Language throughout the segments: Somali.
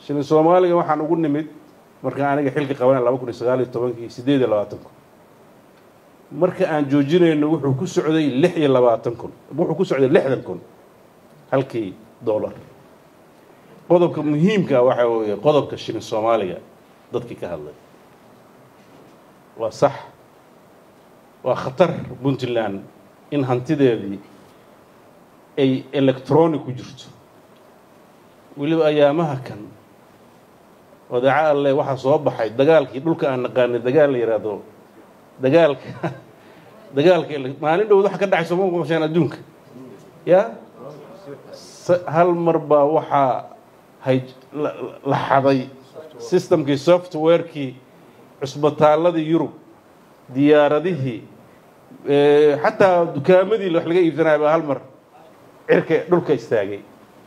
shilin soomaaliga waxaan ugu nimid marka aniga xilka qabanay laba kun iyo sagaal iyo tobankii siddeed iyo labaatan kun marka aan joojinayno wuxuu ku socday lix iyo labaatan kun wuxuu ku socday lixdan kun halkii dollar qodobka muhiimka waxa weeye qodobka shilin soomaaliga dadkii ka hadlay waa sax waa khatar puntland in hantideedii ay electronic ku jirto weliba ayaamaha kan wadaca alle waxaa soo baxay dagaalkii dhulka aan naqaanay dagaal la yidhaahdo dagaalka dagaalka maalin dhowd waxa ka dhacay sooma maqasheen adduunka ya hal mar baa waxaa hay la xaday systemkii softwarekii cusbitaaladii yurub diyaaradihii xataa dukaamadii wax laga iibsanaya baa hal mar cirka dhulka istaagay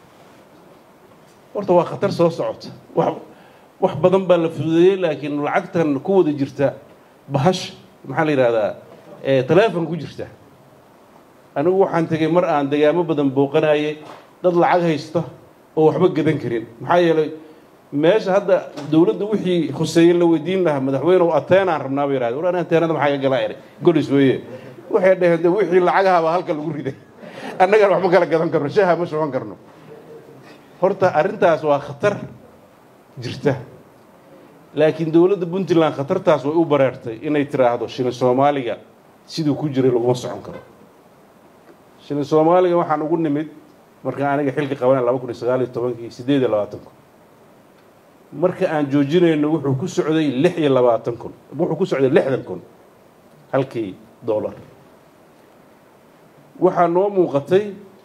horta waa khatar soo socota wax wax badan baa la fududeeyey laakiin lacagtan ku wada jirta bahasha maxaa la yidhahdaa teleefon ku jirta anigu waxaan tegey mar aan degaamo badan booqanaye dad lacag haysta oo waxba gadan karin maxaa yeelay meesha hadda dowladda wixii khuseeye la weydiin lahaa madaxweynew ateenaan rabnaa ba yidhahda war ateenada maxaa ka galaa eray golis weeye waxay dhaheen de wixii lacagahabaa halka lagu riday annagaan waxba kala gadan karno shaha ma shuban karno horta arrintaas waa khatar jirta laakiin dowladda puntland khatartaas way u bareertay inay tiraahdo shilin soomaaliga siduu ku jiray laguma socon karo shilin soomaaliga waxaan ugu nimid marka aniga xilka qabanay laba kun iyo sagaal iyo tobankii siddeed iyo labaatan kun marka aan joojinayno wuxuu ku socday lix iyo labaatan kun wuxuu ku socday lixdan kun halkii dollar waxaa noo muuqatay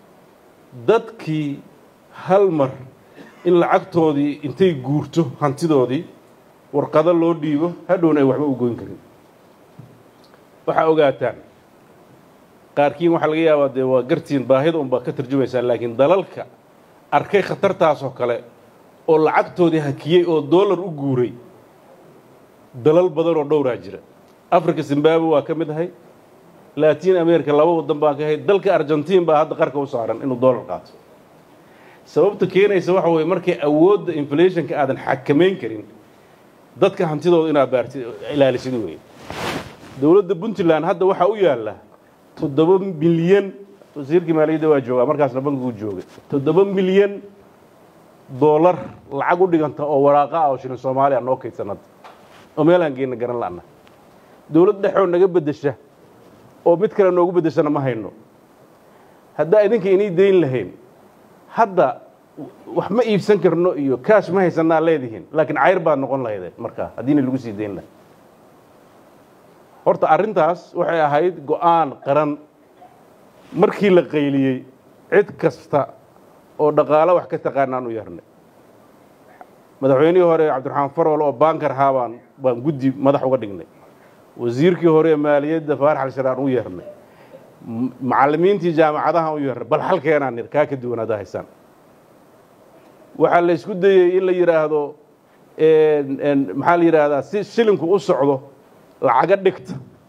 dadkii hal mar in lacagtoodii intay guurto hantidoodii warqado loo dhiibo hadhowna ay waxba u goyn karin waxaa ogaataan qaarkiin waxaa laga yaabaa dee waa gartiin baahida unbaa ka tarjumaysaan laakiin dalalka arkay khatartaasoo kale oo lacagtoodii hakiyey oo dollar u guuray dalal badan oo dhowraa jira africa zimbabwe waa ka mid ahay latin america laba waddan baan ka ahay dalka argentiin baa hadda qarka u saaran inuu dollar qaato sababta keenaysa waxa weeye markay awoodda inflationka aadan xakamayn karin dadka hantidooda inaad baarti ilaalisid weeye dowladda puntland hadda waxaa u yaalla toddoba milyan wasiirkii maaliyadda waa joogaa markaasna bankigu joogay toddoba milyan dollar lacag u dhiganta oo waraaqa ah oo shilin soomaaliya noo kaydsan hadda oo meelaan geenna garan la'na dowlad dhexoo naga beddesha oo mid kale noogu beddeshana ma hayno haddaa idinka inay dayn lahayn hadda wax ma iibsan karno iyo kaash ma haysanaa leedihiin laakiin cayr baad noqon lahaydeen markaa haddiina lagu sii dayn lahay horta arrintaas waxay ahayd go'aan qaran markii la qayliyey cid kasta oo dhaqaalo wax ka taqaanaan u yeernay madaxweynihii hore cabdiraxmaan farwal oo baankar ahaa baan baan guddi madax uga dhignay wasiirkii hore ee maaliyadda faarax alsharaan u yeernay macallimiintii jaamacadaha u yeernay bal halkeenaan nir kaa ka duwan haddaa haysaan waxaa la isku dayey in la yidhaahdo maxaa la yidhaahdaa si shilinku u socdo lacaga dhigta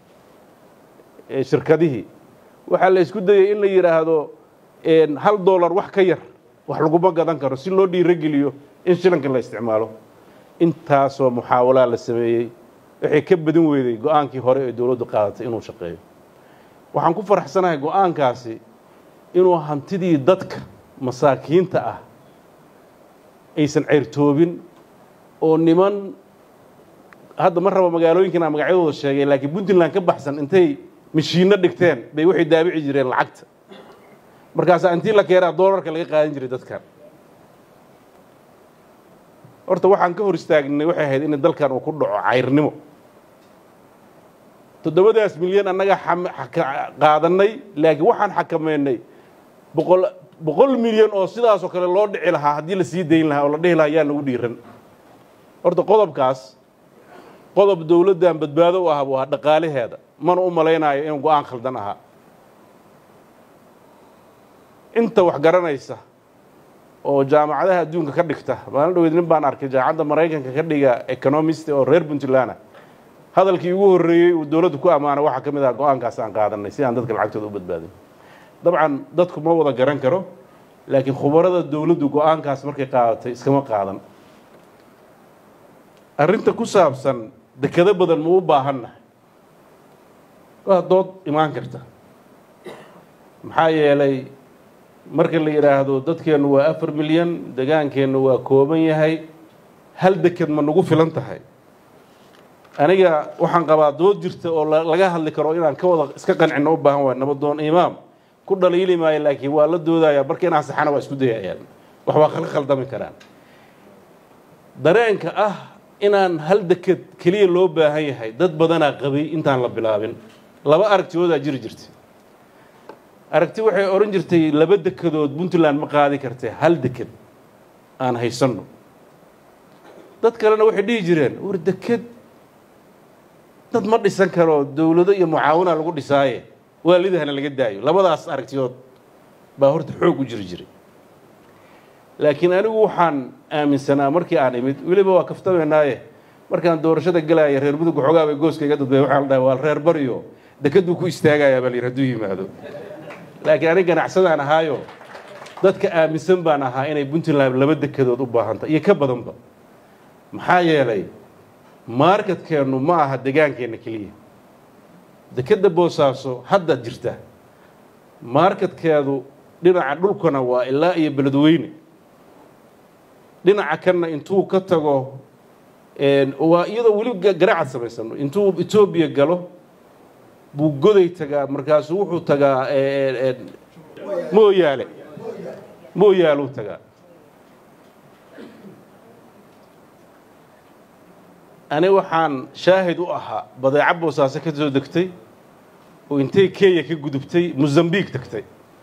shirkadihii waxaa la isku dayey in la yidhaahdo hal dollar wax ka yar wax laguma gadan karo si loo dhiirogeliyo in shilinka la isticmaalo intaasoo muxaawalaa la sameeyey waxay ka badin weyday go-aankii hore ee dowladdu qaadatay inuu shaqeeyo waxaan ku faraxsanahay go-aankaasi inuu hantidii dadka masaakiinta ah aysan ceyrtoobin oo niman hadda ma raba magaalooyinkan magacyadooda sheegay laakiin puntland ka baxsan intay mashiinno dhigteen bay waxay daabici jireen lacagta markaasaa intii la keenaa doolarka laga qaadan jiray dadkan horta waxaan ka hor istaagnay waxay ahayd in dalkan uu ku dhaco cayrnimo toddobadaas milyan annaga qaadanay laakiin waxaan xakameynay boqol boqol milyan oo sidaasoo kale loo dhici lahaa haddii la sii dayn lahaa oo la dhihi lahaa yaa nagu dhiiran horta qodobkaas qodob dowladdan badbaado u ah buu ahaa dhaqaalaheeda mana u malaynayo inuu go-aan khaldan ahaa inta wax garanaysa oo jaamacadaha adduunka ka dhigta maalin dhaweyd nin baan arkay jaamacadda maraykanka ka dhiga economist oo reer puntland ah hadalkii ugu horreeyey uu dowladdu ku ammaana waxaa ka mid ah go-aankaas aan qaadanay si aan dadka lacagtooda u badbaadin dabcan dadku ma wada garan karo laakiin khubarada dowladdu go-aankaas markay qaadatay iskama qaadan arrinta ku saabsan dekado badan ma u baahannahay waa dood imaan karta maxaa yeelay marka la yidhaahdo dadkeennu waa afar milyan degaankeennu waa kooban yahay hal deked ma nagu filan tahay aniga waxaan qabaa dood jirta oo laga hadli karo inaan ka wada iska qancino u baahan waay nabadoon imaam ku dhaliili maayo laakiin waa la doodaya marka inaan saxana waa isku dayayaan wax waa kala khaldami karaan dareenka ah inaan hal deked keliya loo baahan yahay dad badanaa qabay intaan la bilaabin laba aragtiyoodaa jiri jirtay aragti waxay odhan jirtay laba dekedood puntland ma qaadi kartee hal deked aan haysanno dad kalena waxay dhihi jireen war deked dad ma dhisan karo dowlado iyo mucaawina lagu dhisaaye waalidahana laga daayo labadaas aragtiyood baa horta xoog u jiri jiray laakiin anigu waxaan aaminsanaa markii aan imid weliba waa kaftameynaaye markaan doorashada gelaaya reer mudug waxoogaa bay gooska iga dadbay waxaa la dhahay waa reer bariyo dekeduu ku istaagayaa baa la yidhi hadduu yimaado laakiin aniga ganacsadaan ahaayo dadka aaminsan baan ahaa inay puntland laba dekedood u baahanta iyo ka badanba maxaa yeelay markadkeennu ma aha degaankeenna keliya dekedda boosaaso hadda jirta markadkeedu dhinaca dhulkana waa ilaa iyo beledweyne dhinaca kanna intuu ka tago waa iyadoo weli garaacad samaysano intuu etoobiya galo buu goday tagaa markaasuu wuxuu tagaa mooyaale mooyaaluu tagaa ani waxaan shaahid u ahaa badeeco boosaaso ka soo degtay oo intay kenya ka gudubtay mosambiq tagtay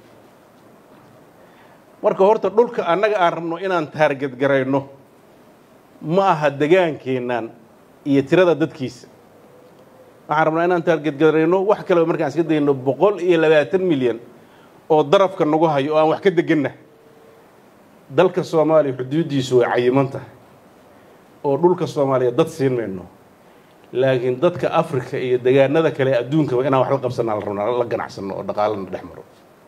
marka horta dhulka annaga aan rabno inaan taargedgarayno ma aha degaankeennan iyo tirada dadkiisa waxaan rabnaa inaan taargedgarayno wax kaleba markaan iska dayno boqol iyo labaatan milyan oo darafka nagu hayo oo aan wax ka deganna dalka soomaaliya xuduuddiisu way cayiman tahay oo dhulka soomaaliya dad siin mayno laakiin dadka africa iyo degaanada kale adduunkaba inaan wax la qabsanaa la rabnaa la ganacsano oo dhaqaalana dhex maro